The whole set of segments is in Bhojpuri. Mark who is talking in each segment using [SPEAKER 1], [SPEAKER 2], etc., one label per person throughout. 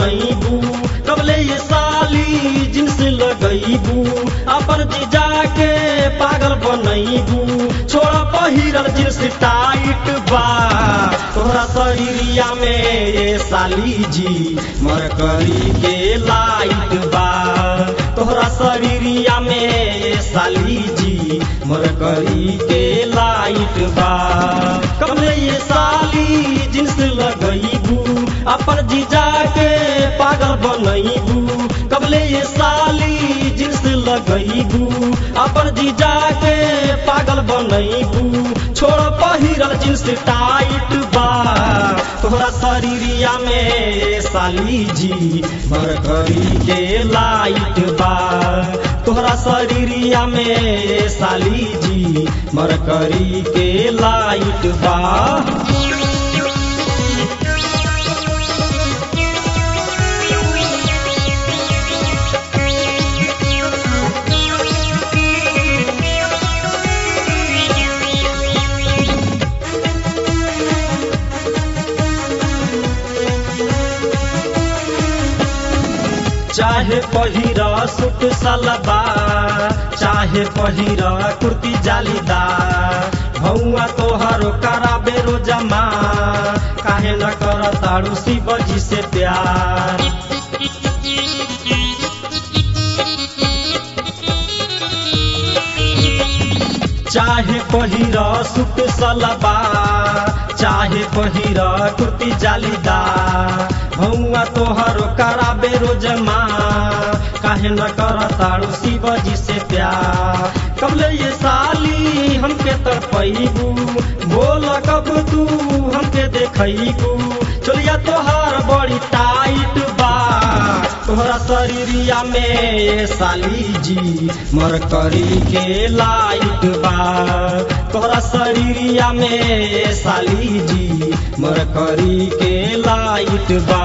[SPEAKER 1] बनैबू कबले ये साली जिन्स लगैबू अपन जीजा के पागल बनैबू छोड़ा पहिरल जिन्स टाइट बा तोहरा शरीरिया में ये साली जी मरकरी के लाइट बा तोहरा शरीरिया में ये साली जी मरकरी के लाइट बा कबले ये साली जिन्स लगैबू अपन जीजा के पागल बनैबू कबले ये साली जिन्स लगैबू अपन जीजा के पागल बनैबू छोड़ पहिरल जिन्स टाइट बा तोहरा शरीरिया में साली जी मरकरी के लाइट बा तोहरा शरीरिया में साली जी मरकरी के लाइट बा चाहे पहिरा सूट सलवार चाहे पहिरा कुर्ती जालीदार भौआ तोहरो कराबे रोजमा काहे न कर तारू शिव जी से प्यार चाहे पहिरा सूट सलवार चाहे पहिरा कुर्ती जालीदार भौआ तोहरो कराबे रोजमा काहे न कर तारू शिव जी से प्यार कबले ये साली हमके तरपैबू बोल कब तू हमके देखैबू चलिया तोहार बड़ी टाइट बा तोहरा शरीरिया में ये साली जी मरकरी के लाइट बा तोहरा शरीरिया में ये साली जी मरकरी के लाइट बा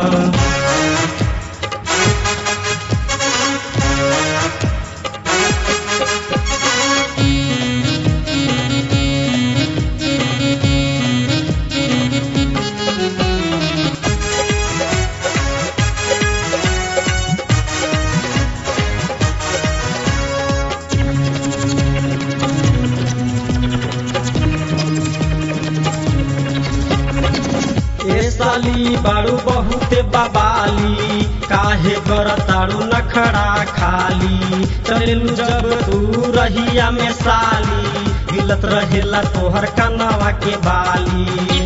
[SPEAKER 1] ए साली बारू बहुते बबाली काहे कर तारू नखड़ा खाली चलेलू जब तू रहिया में साली हिलत रहेला तोहर कनवा के बाली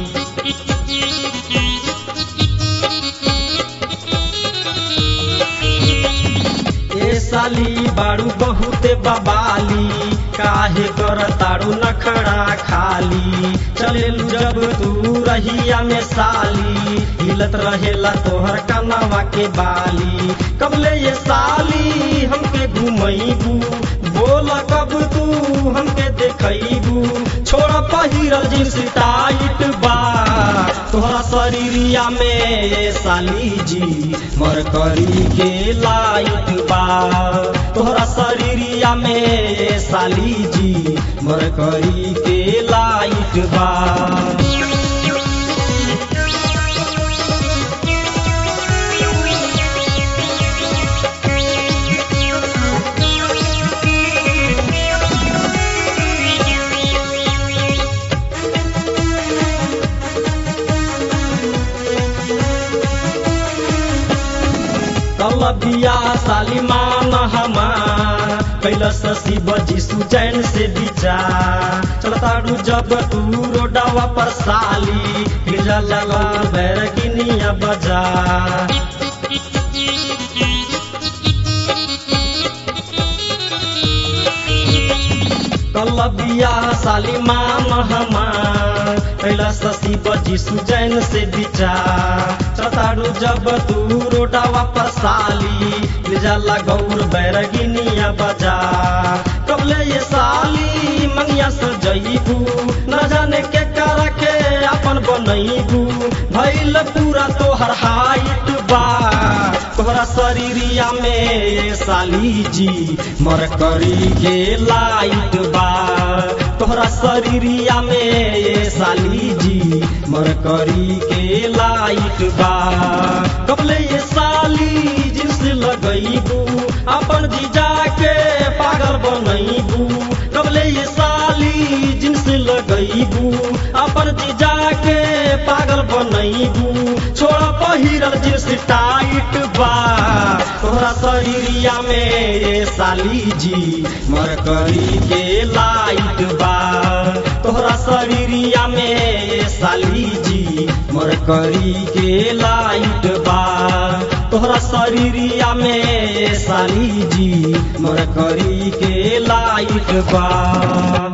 [SPEAKER 1] ए साली बारू बहुते बबाली काहे कर तारू नखड़ा खाली चलेलू जब तू रहिया में साली हिलत रहेला तोहर कनवा के बाली कबले ये साली हमके घुमैबू बोल कब तू हमके देखैबू छोड़ पहिरल जींस टाइट बा तोहरा शरीरिया में ये साली जी मरकरी के लाइट बा तोहरा शरीरिया में ये साली जी मरकरी के लाइट बा कलबिया सालिमान हमार कैलस शिव जी सुजैन से विचार चलताड़ू जब तू रोडवा पर साली हिजा लगा बैरकिनिया बजा कलबिया सालिमान हमार कैलस शिव जी सुजैन से विचार चलताड़ू जब तू रोडवा पर साली जाला गौर बैरगिनिया बजा कबले ये साली मंगिया सजैबू न जाने के कर के अपन बनैबू भैल पूरा तोहर हाइट बा तोहरा शरीरिया में ये साली जी मरकरी के लाइट बा तोहरा शरीरिया में ये साली जी मरकरी के लाइट लाइट बा कबले ये साली जिन्स लगैबू अपन जीजा के पागल बनैबू कबले ये साली जिन्स लगैबू अपन जीजा के पागल बनैबू छोड़ पहिरल जिन्स टाइट बा तोहरा शरीरिया में ये साली जी मरकरी के लाइट बा तोहरा शरीरिया में ये साली जी मरकरी के लाइट बा तोहरा शरीरिया में ये साली जी मरकरी के लाइट बा